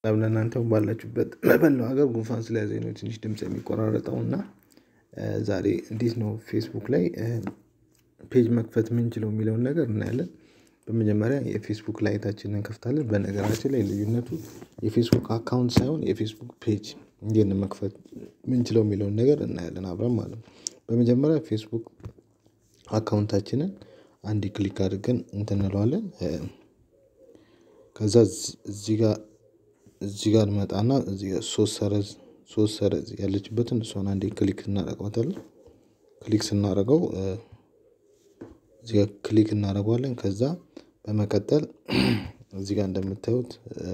ሰላም ለእናንተ ባላችሁበት በመላው ሀገር ጉንፋን ስለያዘኝ ነው ትንሽ ድምጽ የሚቆራረጠው እና ዛሬ እንዴት ነው ፌስቡክ ላይ ፔጅ መክፈት ምንችለው የሚለውን ነገር እናያለን። በመጀመሪያ የፌስቡክ ላይታችንን እንከፍታለን በነገራችን ላይ ልዩነቱ የፌስቡክ አካውንት ሳይሆን የፌስቡክ ፔጅ እንዴት ነው መክፈት ምንችለው የሚለውን ነገር እናያለን አብረን ማለት ነው። በመጀመሪያ ፌስቡክ አካውንታችንን አንዴ ክሊክ አድርገን እንትን እንለዋለን። ከዛ እዚህ ጋር እዚህ ጋር እንመጣና እዚህ ጋር ሶስት ሰረዝ ሶስት ሰረዝ ያለችበትን እሷን አንዴ ክሊክ እናደርጋታለን። ክሊክ ስናደርገው እዚህ ጋር ክሊክ እናደርገዋለን ከዛ በመቀጠል እዚህ ጋር እንደምታዩት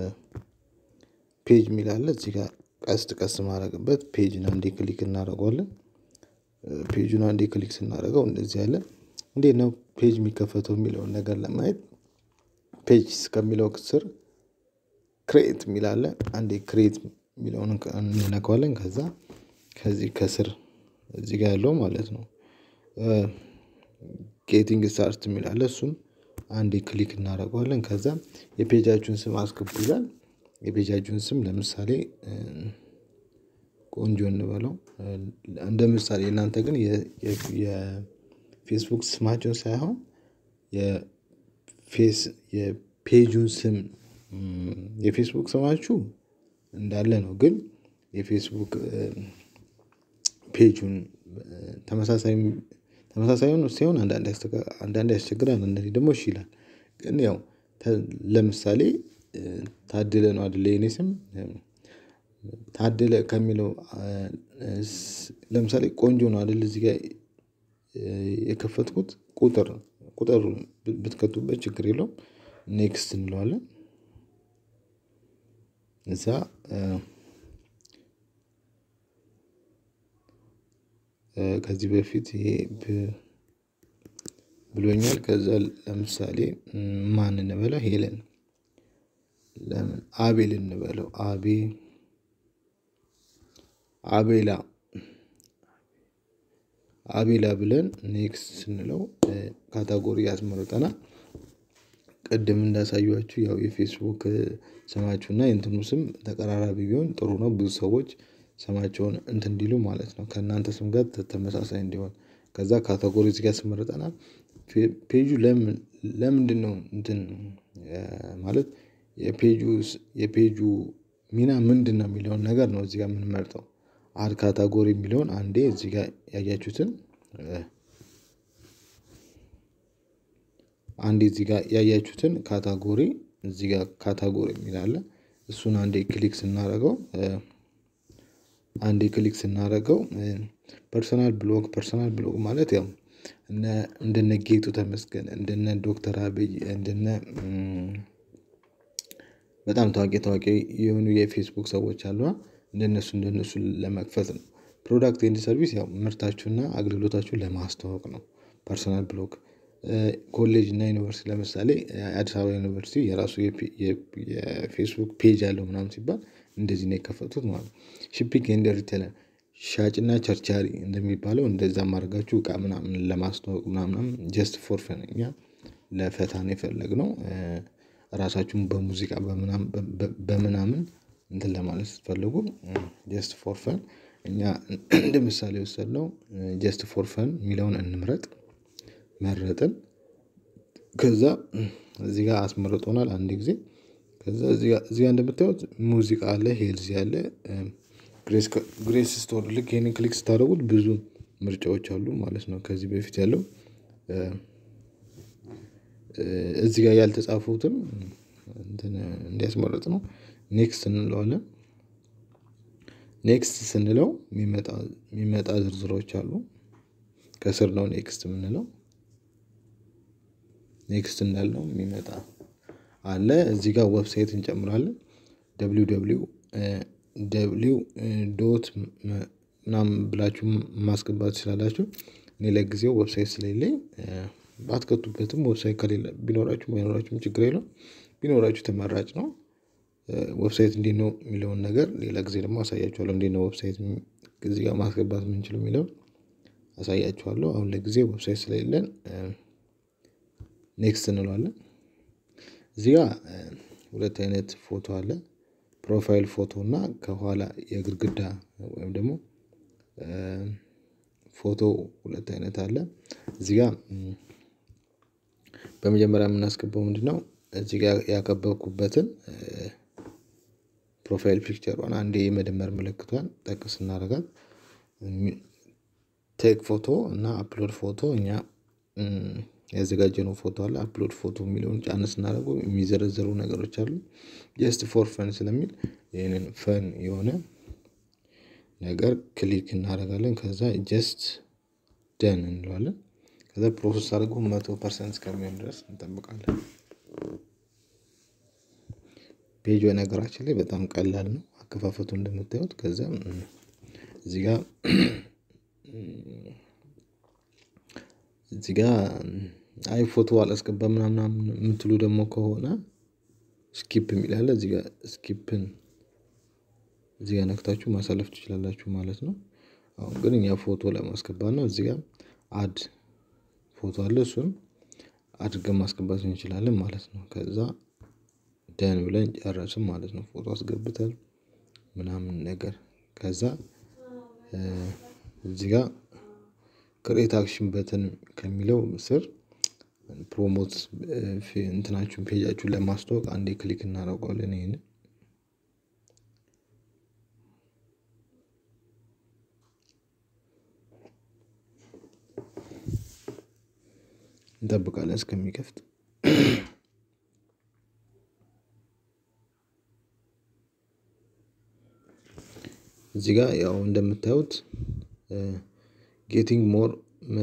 ፔጅ የሚል አለ እዚህ ጋር ቀስት ቀስት ማድረግበት ፔጅን አንዴ ክሊክ እናደርገዋለን። ፔጁን አንዴ ክሊክ ስናደርገው እንደዚህ አለ እንዴት ነው ፔጅ የሚከፈተው የሚለውን ነገር ለማየት ፔጅ ከሚለው ስር ክሬት የሚል አለ አንዴ ክሬት የሚለውን እንነካዋለን ከዛ ከዚህ ከስር እዚህ ጋር ያለው ማለት ነው። ጌቲንግ ስታርት የሚል አለ እሱን አንዴ ክሊክ እናደርገዋለን ከዛ የፔጃችሁን ስም አስገቡ ይላል። የፔጃችሁን ስም ለምሳሌ ቆንጆ እንበለው እንደ ምሳሌ እናንተ ግን የፌስቡክ ስማቸውን ሳይሆን የፌስ የፔጁን ስም የፌስቡክ ስማችሁ እንዳለ ነው ግን የፌስቡክ ፔጁን ተመሳሳይ ተመሳሳይ ሆኖ ሲሆን አንዳንዴ አንዳንዴ ያስቸግራል አንዳንዴ ደግሞ እሺ ይላል። ግን ያው ለምሳሌ ታደለ ነው አይደለ የኔ ስም ታደለ ከሚለው ለምሳሌ ቆንጆ ነው አይደል እዚህ ጋር የከፈትኩት ቁጥር ቁጥር ብትከቱበት ችግር የለውም። ኔክስት እንለዋለን እዛ ከዚህ በፊት ይሄ ብሎኛል ከዛ ለምሳሌ ማን እንበለው ሄለን ለምን አቤል እንበለው አቤ አቤላ አቤላ ብለን ኔክስት ስንለው ካታጎሪ ያስመርጠናል። ቅድም እንዳሳየኋችሁ ያው የፌስቡክ ስማችሁና የእንትኑ ስም ተቀራራቢ ቢሆን ጥሩ ነው ብዙ ሰዎች ስማቸውን እንትን እንዲሉ ማለት ነው ከእናንተ ስም ጋር ተመሳሳይ እንዲሆን ከዛ ካታጎሪ እዚህ ጋር ያስመርጠናል። ፔጁ ለምን ለምንድነው እንትን ማለት የፔጁ የፔጁ ሚና ምንድነው የሚለውን ነገር ነው እዚህ ጋር የምንመርጠው። አድ ካታጎሪ የሚለውን አንዴ እዚህ ጋር ያያችሁትን አንዴ እዚህ ጋር ያያችሁትን ካታጎሪ እዚህ ጋር ካታጎሪ የሚል አለ እሱን አንዴ ክሊክ ስናደርገው አንዴ ክሊክ ስናደርገው ፐርሰናል ብሎግ ፐርሰናል ብሎግ ማለት ያው እነ እንደነ ጌጡ ተመስገን እንደነ ዶክተር አብይ እንደነ በጣም ታዋቂ ታዋቂ የሆኑ የፌስቡክ ሰዎች አሉ እንደነሱ እንደነሱ ለመክፈት ነው። ፕሮዳክት ኤንድ ሰርቪስ ያው ምርታችሁና አገልግሎታችሁን ለማስተዋወቅ ነው። ፐርሰናል ብሎግ ኮሌጅ እና ዩኒቨርሲቲ ለምሳሌ አዲስ አበባ ዩኒቨርሲቲ የራሱ የፌስቡክ ፔጅ አለው ምናምን ሲባል እንደዚህ ነው የከፈቱት ማለት ነው። ሺፒንግ ኤንድ ሪቴለር ሻጭና ቸርቻሪ እንደሚባለው እንደዛም አድርጋችሁ እቃ ምናምን ለማስተዋወቅ ምናምን ጀስት ፎር ፈን እኛ ለፈታ ነው የፈለግነው። ራሳችሁን በሙዚቃ በምናምን በምናምን እንትን ለማለት ስትፈልጉ ጀስት ፎር ፈን እኛ እንደ ምሳሌ የወሰድነው ጀስት ፎር ፈን የሚለውን እንምረጥ። መረጥን ከዛ እዚህ ጋር አስመርጦናል አንድ ጊዜ ከዛ እዚህ ጋር እዚህ ጋር እንደምታዩት ሙዚቃ አለ ሄልዝ አለ። ግሬስ ግሬስ ስቶር ልክ ይሄንን ክሊክ ስታደርጉት ብዙ ምርጫዎች አሉ ማለት ነው። ከዚህ በፊት ያለው እዚህ ጋር ያልተጻፉትም እንትን እንዲያስመርጥ ነው። ኔክስት እንለዋለን ኔክስት ስንለው የሚመጣ የሚመጣ ዝርዝሮች አሉ። ከስር ነው ኔክስት የምንለው ኔክስት እንዳልነው የሚመጣ አለ እዚህ ጋር ዌብሳይት እንጨምራለን። ደብሊው ደብሊው ደብሊው ዶት ምናምን ብላችሁ ማስገባት ትችላላችሁ። እኔ ለጊዜው ዌብሳይት ስለሌለኝ ባትከቱበትም ዌብሳይት ከሌለ ቢኖራችሁም ባይኖራችሁም ችግር የለውም። ቢኖራችሁ ተመራጭ ነው። ዌብሳይት እንዴት ነው የሚለውን ነገር ሌላ ጊዜ ደግሞ አሳያችኋለሁ እንዴት ነው ዌብሳይት እዚህ ጋር ማስገባት የምንችለው የሚለውን አሳያችኋለሁ። አሁን ለጊዜው ዌብሳይት ስለሌለን ኔክስት እንለዋለን። እዚህ ጋር ሁለት አይነት ፎቶ አለ። ፕሮፋይል ፎቶ እና ከኋላ የግድግዳ ወይም ደግሞ ፎቶ ሁለት አይነት አለ። እዚህ ጋር በመጀመሪያ የምናስገባው ምንድነው? እዚህ ጋር ያከበብኩበትን ፕሮፋይል ፒክቸሯን አንዴ የመደመር ምልክቷን ጠቅ ስናደርጋት ቴክ ፎቶ እና አፕሎድ ፎቶ እኛ ያዘጋጀነው ፎቶ አለ አፕሎድ ፎቶ የሚለውን ጫን ስናደርገው የሚዘረዘሩ ነገሮች አሉ። ጀስት ፎር ፈን ስለሚል ይሄንን ፈን የሆነ ነገር ክሊክ እናደርጋለን ከዛ ጀስት ደን እንለዋለን። ከዛ ፕሮሰስ አድርጎ መቶ ፐርሰንት እስከሚሆን ድረስ እንጠብቃለን። ፔጅ በነገራችን ላይ በጣም ቀላል ነው አከፋፈቱ እንደምታዩት ከዛ እዚህ ጋር እዚህ ጋር አይ ፎቶ አላስገባም ምናምን የምትሉ ደግሞ ከሆነ ስኪፕ የሚል አለ እዚህ ጋር ስኪፕን እዚህ ጋር ነክታችሁ ማሳለፍ ትችላላችሁ ማለት ነው። አሁን ግን እኛ ፎቶ ለማስገባት ነው እዚህ ጋር አድ ፎቶ አለ እሱን አድርገን ማስገባት እንችላለን ማለት ነው። ከዛ ደን ብለን ጨረስን ማለት ነው። ፎቶ አስገብተን ምናምን ነገር ከዛ እዚህ ጋር ክሬት አክሽን በተን ከሚለው ስር ፕሮሞት እንትናችሁን ፔጃችሁን ለማስተዋወቅ አንዴ ክሊክ እናደርገዋለን ይሄንን እንጠብቃለን እስከሚከፍት እዚህ ጋር ያው እንደምታዩት ጌቲንግ ሞር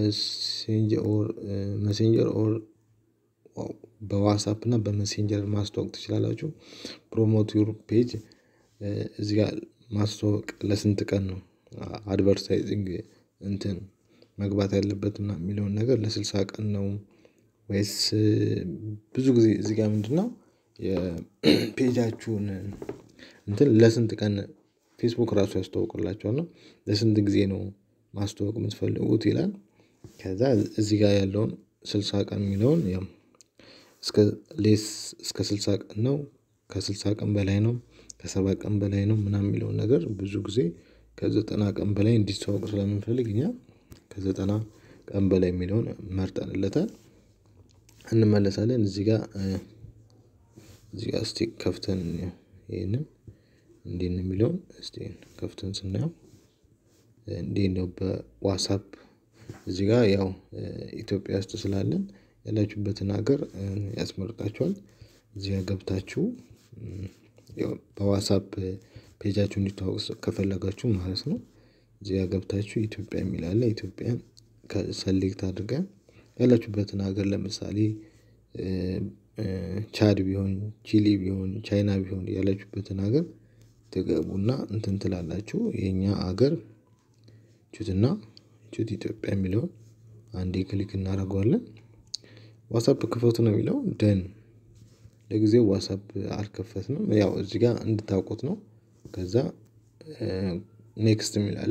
መሴንጀር ኦር በዋትሳፕ እና በመሴንጀር ማስተዋወቅ ትችላላችሁ። ፕሮሞት ዩር ፔጅ እዚህ ጋር ማስተዋወቅ ለስንት ቀን ነው? አድቨርታይዚንግ እንትን መግባት ያለበት ምናምን የሚለውን ነገር ለስልሳ ቀን ነው። ወይስ ብዙ ጊዜ እዚህ ጋር ምንድነው? የፔጃችሁን እንትን ለስንት ቀን ፌስቡክ ራሱ ያስተዋውቅላችኋል እና ለስንት ጊዜ ነው ማስተዋወቅ የምትፈልጉት ይላል። ከዛ እዚህ ጋር ያለውን ስልሳ ቀን የሚለውን ያው እስከ ሌስ እስከ ስልሳ ቀን ነው ከስልሳ ቀን በላይ ነው ከሰባ ቀን በላይ ነው ምናምን የሚለውን ነገር ብዙ ጊዜ ከዘጠና ቀን በላይ እንዲስተዋወቅ ስለምንፈልግ እኛ ከዘጠና ቀን በላይ የሚለውን መርጠንለታል። እንመለሳለን እዚህ ጋር እዚህ ጋር እስቲ ከፍተን ይሄንን እንዴት ነው የሚለውን እስቲ ከፍተን ስናየው እንዴት ነው በዋትሳፕ እዚህ ጋር ያው ኢትዮጵያ ውስጥ ስላለን ያላችሁበትን ሀገር ያስመርጣችኋል። እዚህ ጋር ገብታችሁ በዋትሳፕ ፔጃችሁ እንዲተዋወቅ ከፈለጋችሁ ማለት ነው። እዚህ ጋር ገብታችሁ ኢትዮጵያ የሚል አለ ኢትዮጵያን ሰሌክት አድርገን ያላችሁበትን ሀገር ለምሳሌ ቻድ ቢሆን ቺሊ ቢሆን ቻይና ቢሆን ያላችሁበትን ሀገር ትገቡና እንትን ትላላችሁ የኛ ሀገር ቹትና ቹት ኢትዮጵያ የሚለውን አንዴ ክሊክ እናደርገዋለን። ዋትሳፕ ክፈቱ ነው የሚለው ደን ለጊዜው ዋትሳፕ አልከፈትንም ያው እዚህ ጋር እንድታውቁት ነው። ከዛ ኔክስት የሚል አለ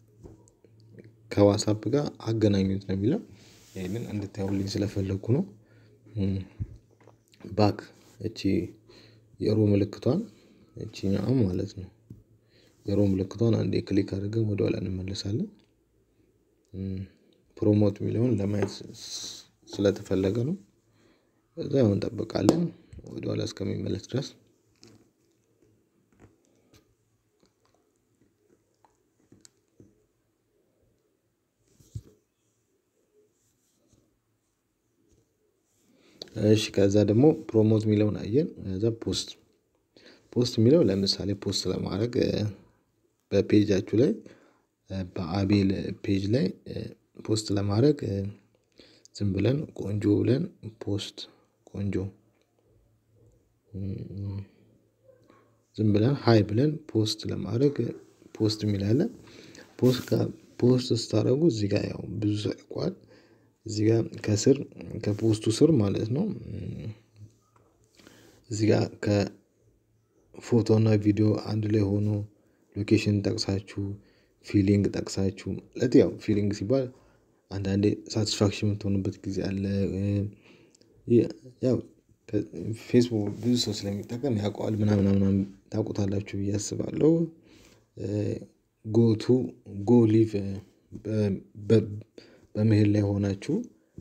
ከዋትሳፕ ጋር አገናኙት ነው የሚለው ይሄንን እንድታዩልኝ ስለፈለኩ ነው። ባክ እቺ የሮ ምልክቷን እቺኛዋን ማለት ነው የሮ ምልክቷን አንዴ ክሊክ አድርገን ወደኋላ እንመለሳለን። ፕሮሞት የሚለውን ለማየት ስለተፈለገ ነው። ከዛ ያው እንጠብቃለን ወደኋላ እስከሚመለስ ድረስ እሺ ከዛ ደግሞ ፕሮሞት የሚለውን አየን ከዛ ፖስት ፖስት የሚለው ለምሳሌ ፖስት ለማድረግ በፔጃችሁ ላይ በአቤል ፔጅ ላይ ፖስት ለማድረግ ዝም ብለን ቆንጆ ብለን ፖስት ቆንጆ ዝም ብለን ሃይ ብለን ፖስት ለማድረግ ፖስት የሚል አለ። ፖስት ፖስት ስታደርጉ እዚህ ጋር ያው ብዙ ሰው ያውቀዋል እዚህ ጋር ከስር ከፖስቱ ስር ማለት ነው። እዚህ ጋር ከፎቶ እና ቪዲዮ አንድ ላይ ሆኖ ሎኬሽን ጠቅሳችሁ ፊሊንግ ጠቅሳችሁ ማለት ያው ፊሊንግ ሲባል አንዳንዴ ሳትስፋክሽን የምትሆኑበት ጊዜ አለ። ያው ፌስቡክ ብዙ ሰው ስለሚጠቀም ያውቀዋል ምናምን ምናምን ታውቁታላችሁ ብዬ አስባለሁ። ጎቱ ጎ ሊቭ በመሄድ ላይ ሆናችሁ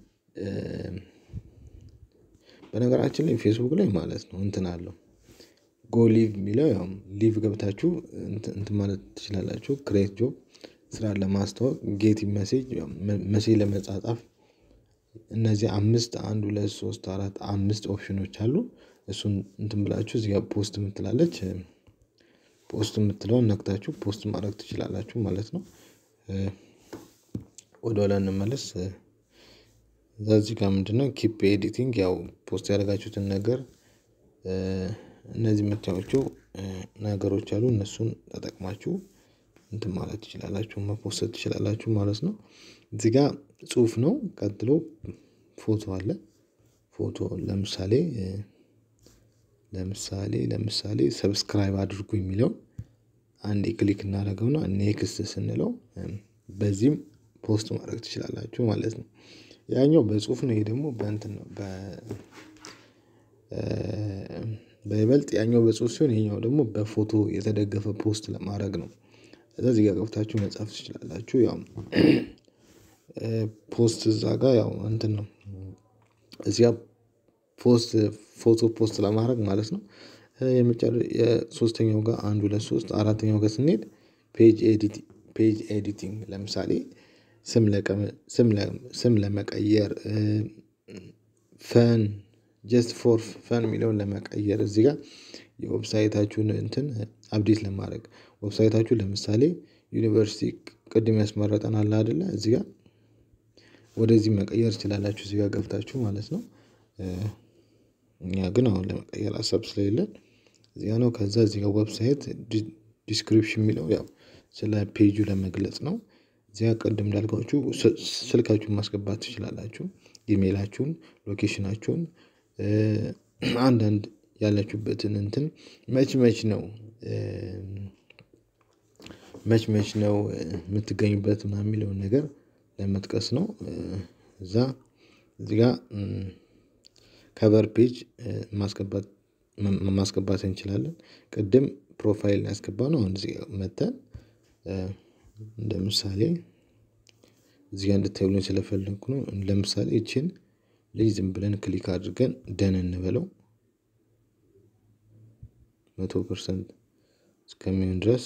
በነገራችን ላይ ፌስቡክ ላይ ማለት ነው እንትን አለው። ጎ ሊቭ የሚለው ያው ሊቭ ገብታችሁ እንትን ማለት ትችላላችሁ ክሬት ጆብ ስራን ለማስተዋወቅ ጌት መሴጅ መሴጅ ለመጻጻፍ እነዚህ አምስት አንድ ሁለት ሶስት አራት አምስት ኦፕሽኖች አሉ። እሱን እንትን ብላችሁ እዚህ ጋር ፖስት የምትላለች ፖስት የምትለውን ነክታችሁ ፖስት ማድረግ ትችላላችሁ ማለት ነው። ወደኋላ እንመለስ። እዚህ ጋር ምንድነው ኪፕ ኤዲቲንግ ያው ፖስት ያደረጋችሁትን ነገር እነዚህ የምታዩዋቸው ነገሮች አሉ እነሱን ተጠቅማችሁ እንትን ማለት ትችላላችሁ መፖሰት ትችላላችሁ ማለት ነው። እዚህ ጋር ጽሁፍ ነው ቀጥሎ ፎቶ አለ። ፎቶ ለምሳሌ ለምሳሌ ለምሳሌ ሰብስክራይብ አድርጉ የሚለውን አንዴ ክሊክ እናደርገውና ኔክስት ስንለው በዚህም ፖስት ማድረግ ትችላላችሁ ማለት ነው። ያኛው በጽሁፍ ነው ይሄ ደግሞ በእንትን ነው በ በይበልጥ ያኛው በጽሁፍ ሲሆን ይሄኛው ደግሞ በፎቶ የተደገፈ ፖስት ለማድረግ ነው። ከዛ እዚህ ጋር ገብታችሁ መጻፍ ትችላላችሁ ያው ፖስት እዛ ጋር ያው እንትን ነው እዚህ ጋር ፖስት ፎቶ ፖስት ለማድረግ ማለት ነው። የሶስተኛው ጋር አንድ ሁለት ሶስት አራተኛው ጋር ስንሄድ ፔጅ ኤዲቲንግ ፔጅ ኤዲቲንግ ለምሳሌ ስም ስም ለመቀየር ፈን ጀስት ፎር ፈን የሚለውን ለመቀየር እዚህ ጋር የዌብሳይታችሁን እንትን አፕዴት ለማድረግ ዌብሳይታችሁ ለምሳሌ ዩኒቨርሲቲ ቅድም ያስመረጠን አለ አይደለ እዚህ ጋር ወደዚህ መቀየር ትችላላችሁ እዚህ ጋር ገብታችሁ ማለት ነው። እኛ ግን አሁን ለመቀየር ሀሳብ ስለሌለን እዚህ ጋር ነው ከዛ እዚህ ጋር ዌብሳይት ዲስክሪፕሽን የሚለው ያው ስለ ፔጁ ለመግለጽ ነው። እዚያ ቅድም እንዳልኳችሁ ስልካችሁን ማስገባት ትችላላችሁ ኢሜላችሁን ሎኬሽናችሁን አንዳንድ ያላችሁበትን እንትን መች መች ነው መች መች ነው የምትገኙበት ምናምን የሚለውን ነገር ለመጥቀስ ነው። እዛ እዚህ ጋር ከቨር ፔጅ ማስገባት ማስገባት እንችላለን ቅድም ፕሮፋይል ያስገባነው አሁን እዚህ መጥተን እንደ ምሳሌ እዚህ ጋር እንድታዩልኝ ስለፈለኩ ነው ለምሳሌ ይቺን ልጅ ዝም ብለን ክሊክ አድርገን ደን እንበለው መቶ ፐርሰንት እስከሚሆን ድረስ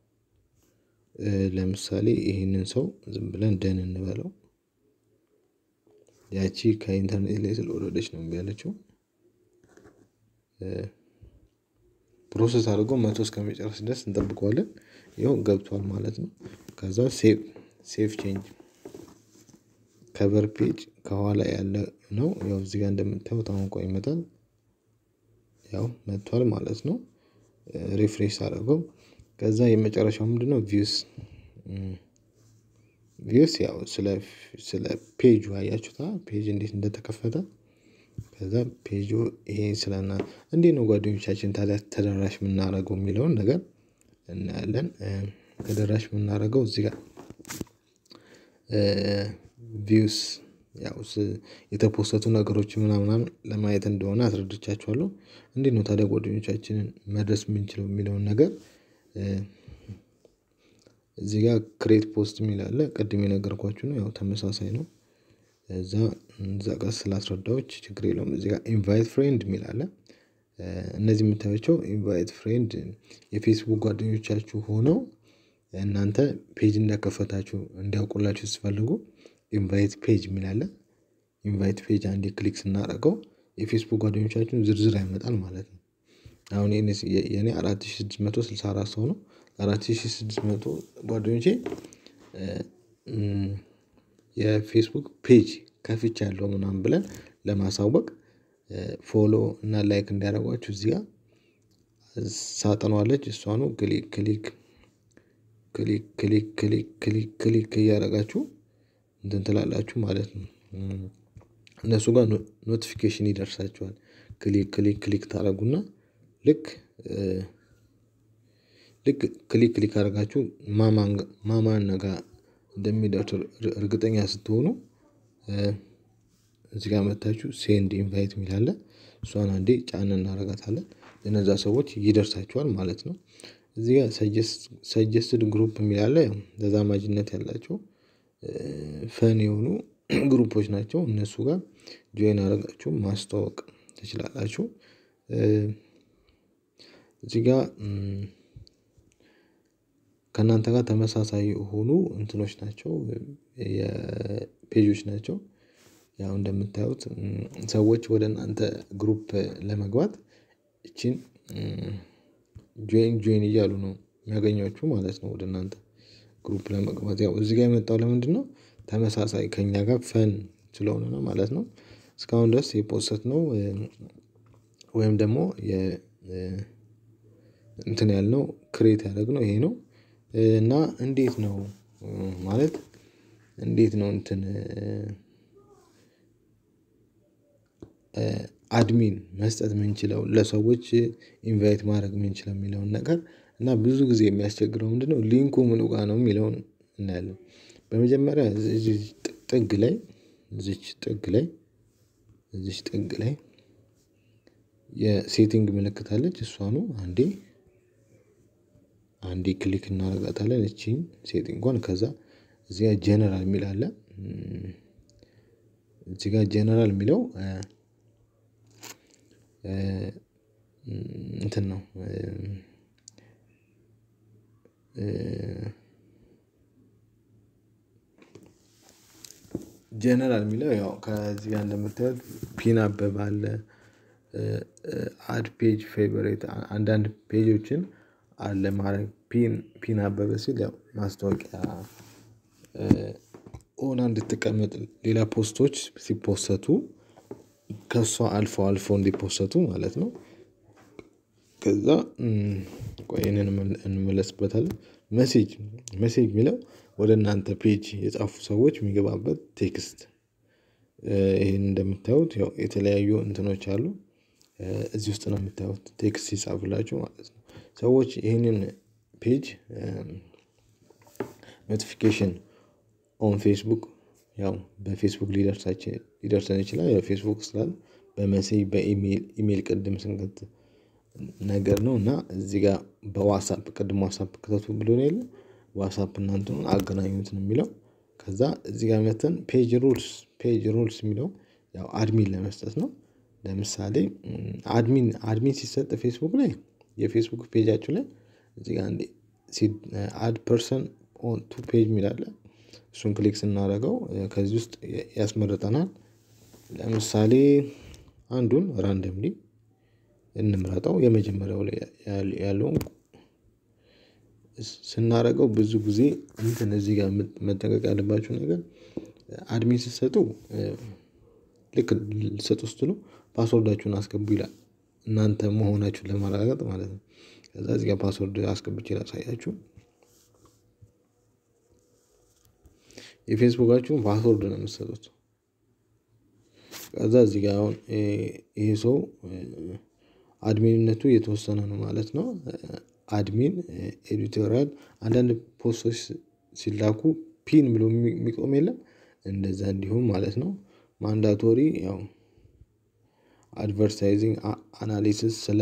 ለምሳሌ ይሄንን ሰው ዝም ብለን ደን እንበለው ያቺ ከኢንተርኔት ላይ ስለወረደች ነው እምቢ ያለችው። ፕሮሰስ አድርጎ መቶ እስከሚጨርስ ድረስ እንጠብቀዋለን ይኸው ገብቷል ማለት ነው። ከዛ ሴቭ ሴቭ ቼንጅ ከቨር ፔጅ ከኋላ ያለ ነው ያው እዚህ ጋር እንደምታዩት አሁን ቆይ ይመጣል ያው መጥቷል ማለት ነው። ሪፍሬሽ ሳደርገው ከዛ የመጨረሻው ምንድነው ቪውስ ቪውስ ያው ስለ ስለ ፔጁ አያችሁታ ፔጅ እንዴት እንደተከፈተ ከዛ ፔጁ ይሄ ስለና እንዴት ነው ጓደኞቻችን ታዲያ ተደራሽ የምናደርገው የሚለውን ነገር እናያለን። ተደራሽ የምናደርገው እዚህ ጋር ቪውስ ያው የተፖሰቱ ነገሮች ምናምን ለማየት እንደሆነ አስረድቻችኋለሁ። እንዴት ነው ታዲያ ጓደኞቻችንን መድረስ የምንችለው የሚለውን ነገር እዚህ ጋር ክሬት ፖስት የሚል አለ ቅድም የነገርኳችሁ ነው ያው ተመሳሳይ ነው። እዛ እዛ ጋር ስላስረዳሁት ችግር የለውም እዚህ ጋር ኢንቫይት ፍሬንድ የሚል አለ። እነዚህ የምታዩዋቸው ኢንቫይት ፍሬንድ የፌስቡክ ጓደኞቻችሁ ሆነው እናንተ ፔጅ እንደከፈታችሁ እንዲያውቁላችሁ ስትፈልጉ ኢንቫይት ፔጅ የሚል አለ። ኢንቫይት ፔጅ አንዴ ክሊክ ስናደርገው የፌስቡክ ጓደኞቻችሁን ዝርዝር ያመጣል ማለት ነው። አሁን የኔ አራት ሺህ ስድስት መቶ ስልሳ አራት ሰው ነው አራት ሺህ ስድስት መቶ ጓደኞቼ የፌስቡክ ፔጅ ከፍቻለሁ ምናምን ብለን ለማሳወቅ ፎሎ እና ላይክ እንዲያደርጓችሁ እዚህ ጋር ሳጥኗ አለች እሷኑ ክሊክ ክሊክ ክሊክ ክሊክ ክሊክ ክሊክ ክሊክ እያደረጋችሁ እንትን ትላላችሁ ማለት ነው። እነሱ ጋር ኖቲፊኬሽን ይደርሳችኋል ክሊክ ክሊክ ክሊክ ታደርጉና ልክ ልክ ክሊክ ክሊክ አድርጋችሁ ማማን ማማን ጋር እንደሚደርስ እርግጠኛ ስትሆኑ እዚህ ጋር መጥታችሁ ሴንድ ኢንቫይት የሚል አለ እሷን አንዴ ጫን እናደርጋታለን ለነዛ ሰዎች ይደርሳቸዋል ማለት ነው። እዚህ ጋር ሰጀስትድ ግሩፕ የሚል አለ ያው ተዛማጅነት ያላቸው ፈን የሆኑ ግሩፖች ናቸው እነሱ ጋር ጆይን አድርጋችሁ ማስተዋወቅ ትችላላችሁ። እዚህ ጋር ከእናንተ ጋር ተመሳሳይ የሆኑ እንትኖች ናቸው የፔጆች ናቸው። ያው እንደምታዩት ሰዎች ወደ እናንተ ግሩፕ ለመግባት ይቺን ጆይን ጆይን እያሉ ነው የሚያገኟችሁ ማለት ነው። ወደ እናንተ ግሩፕ ለመግባት ያው እዚህ ጋር የመጣው ለምንድነው? ተመሳሳይ ከእኛ ጋር ፈን ስለሆነ ነው ማለት ነው። እስካሁን ድረስ የፖሰትነው ወይም ደግሞ የ እንትን ያልነው ክሬት ያደረግነው ይሄ ነው። እና እንዴት ነው ማለት እንዴት ነው እንትን አድሚን መስጠት የምንችለው ለሰዎች ኢንቫይት ማድረግ የምንችለው የሚለውን ነገር እና ብዙ ጊዜ የሚያስቸግረው ምንድነው? ሊንኩ ምኑ ጋር ነው የሚለውን እናያለን። በመጀመሪያ እዚህ ጥግ ላይ እዚች ጥግ ላይ እዚች ጥግ ላይ የሴቲንግ ምልክት አለች እሷኑ አንዴ አንዴ ክሊክ እናደርጋታለን እቺን ሴቲንጓን ከዛ እዚህ ጋር ጀነራል የሚል አለ። እዚህ ጋር ጀነራል የሚለው እንትን ነው። ጀነራል የሚለው ያው ከዚህ ጋር እንደምታዩት ፒን አበበ አለ። አድ ፔጅ ፌቨሬት አንዳንድ ፔጆችን አለ ማድረግ ፒን ፒን አበበ ሲል ያው ማስታወቂያ ሆና እንድትቀመጥ ሌላ ፖስቶች ሲፖሰቱ ከእሷ አልፎ አልፎ እንዲፖሰቱ ማለት ነው። ከዛ ቆይ ይሄንን እንመለስበታለን መሴጅ መሴጅ የሚለው ወደ እናንተ ፔጅ የጻፉ ሰዎች የሚገባበት ቴክስት ይሄን እንደምታዩት ያው የተለያዩ እንትኖች አሉ። እዚህ ውስጥ ነው የምታዩት ቴክስት ሲጻፍላችሁ ማለት ነው። ሰዎች ይሄንን ፔጅ ኖቲፊኬሽን ኦን ፌስቡክ ያው በፌስቡክ ሊደርሰን ይችላል ያው ፌስቡክ ስላለ በመሴጅ በኢሜል ኢሜል ቅድም ስንከት ነገር ነው እና እዚህ ጋር በዋትሳፕ ቅድም ዋትሳፕ ክተቱ ብሎን የለ ዋትሳፕ እና እንትኑን አገናኙት ነው የሚለው። ከዛ እዚህ ጋር መጥተን ፔጅ ሩልስ ፔጅ ሩልስ የሚለው ያው አድሚን ለመስጠት ነው። ለምሳሌ አድሚን አድሚን ሲሰጥ ፌስቡክ ላይ የፌስቡክ ፔጃችሁ ላይ እዚህ ጋር እንዴ አድ ፐርሰን ኦን ቱ ፔጅ የሚል አለ። እሱን ክሊክ ስናደርገው ከዚህ ውስጥ ያስመርጠናል። ለምሳሌ አንዱን ራንደምሊ እንምረጠው የመጀመሪያው ላይ ያለውን ስናደርገው ብዙ ጊዜ እንትን እዚህ ጋር መጠንቀቅ ያለባችሁ ነገር አድሚን ስትሰጡ ልክ ልትሰጡ ስትሉ ፓስወርዳችሁን አስገቡ ይላል። እናንተ መሆናችሁን ለማረጋገጥ ማለት ነው። ከዛ እዚህ ጋር ፓስወርድ አስገብቼ ላሳያችሁ። የፌስቡካችሁን ፓስወርድ ነው የምትሰጡት። ከዛ እዚህ ጋር አሁን ይሄ ሰው አድሚንነቱ የተወሰነ ነው ማለት ነው። አድሚን ኤዲቶሪያል አንዳንድ ፖስቶች ሲላኩ ፒን ብሎ የሚቆም የለም እንደዛ እንዲሁም ማለት ነው። ማንዳቶሪ ያው አድቨርታይዚንግ አናሊሲስ ስለ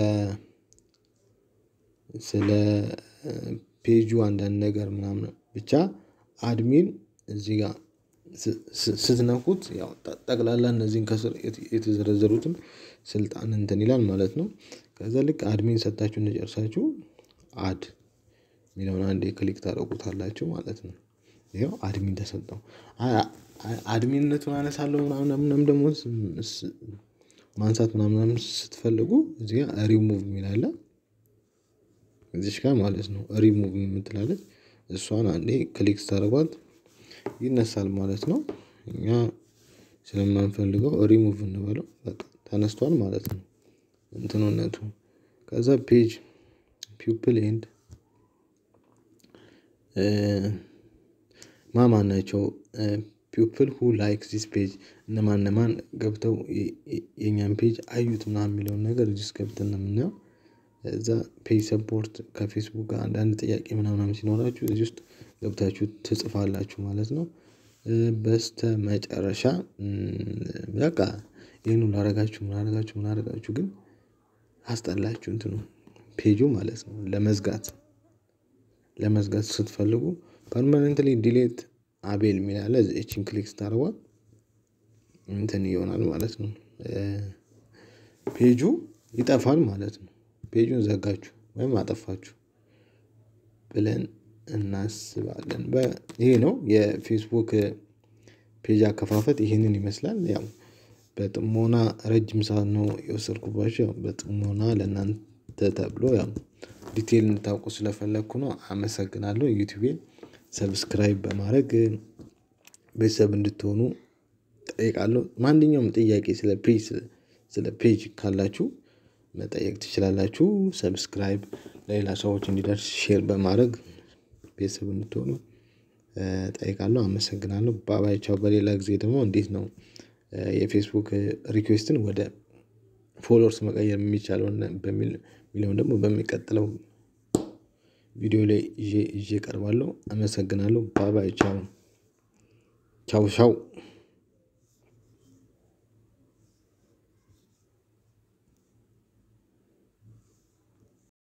ስለ ፔጁ አንዳንድ ነገር ምናምን ብቻ አድሚን እዚህ ጋር ስትነኩት ያው ጠቅላላ እነዚህን ከስር የተዘረዘሩትን ስልጣን እንትን ይላል ማለት ነው። ከዛ ልክ አድሚን ሰጥታችሁ እንደጨረሳችሁ አድ የሚለውን አንዴ ክሊክ ታደርጉታላችሁ ማለት ነው። ይኸው አድሚን ተሰጠው አድሚንነቱን አነሳለሁ ምናምን ምናምን ደግሞ ማንሳት ምናምን ስትፈልጉ እዚህ ጋር ሪሙቭ የሚል አለ። እዚች ጋር ማለት ነው ሪሙቭ የምትል አለች እሷን አንዴ ክሊክ ስታደርጓት ይነሳል ማለት ነው። እኛ ስለማንፈልገው ሪሙቭ እንበለው በቃ ተነስቷል ማለት ነው። እንትንነቱ ከዛ ፔጅ ፒፕል ኤንድ ማማን ናቸው ፒፕል ሁ ላይክ ዚስ ፔጅ እነማን እነማን ገብተው የኛን ፔጅ አዩት ምናምን የሚለውን ነገር እዚህ ውስጥ ገብተን ነው የምናየው። እዛ ፔጅ ሰፖርት ከፌስቡክ ጋር አንዳንድ ጥያቄ ምናምን ሲኖራችሁ እዚህ ውስጥ ገብታችሁ ትጽፋላችሁ ማለት ነው። በስተመጨረሻ በቃ ይህን ሁሉ አረጋችሁ ምን አረጋችሁ ምን አረጋችሁ ግን አስጠላችሁ እንትኑ ፔጁ ማለት ነው። ለመዝጋት ለመዝጋት ስትፈልጉ ፐርማነንትሊ ዲሌት አቤል የሚል አለ እቺን ክሊክ ስታደርጓት እንትን ይሆናል ማለት ነው። ፔጁ ይጠፋል ማለት ነው። ፔጁን ዘጋችሁ ወይም አጠፋችሁ ብለን እናስባለን። ይሄ ነው የፌስቡክ ፔጅ አከፋፈት ይሄንን ይመስላል። ያው በጥሞና ረጅም ሰዓት ነው የወሰድኩባቸው ያው በጥሞና ለእናንተ ተብሎ ያው ዲቴል እንድታውቁ ስለፈለኩ ነው አመሰግናለሁ። ዩቲዩቤን ሰብስክራይብ በማድረግ ቤተሰብ እንድትሆኑ እጠይቃለሁ። ማንኛውም ጥያቄ ስለ ፔጅ ስለ ፔጅ ካላችሁ መጠየቅ ትችላላችሁ። ሰብስክራይብ ለሌላ ሰዎች እንዲደርስ ሼር በማድረግ ቤተሰብ እንድትሆኑ እጠይቃለሁ። አመሰግናለሁ ባባይ ቻው። በሌላ ጊዜ ደግሞ እንዴት ነው የፌስቡክ ሪኩዌስትን ወደ ፎሎወርስ መቀየር የሚቻለውን በሚል የሚለውን ደግሞ በሚቀጥለው ቪዲዮ ላይ ይዤ ይዤ እቀርባለሁ። አመሰግናለሁ ባባይ ቻው ቻው ቻው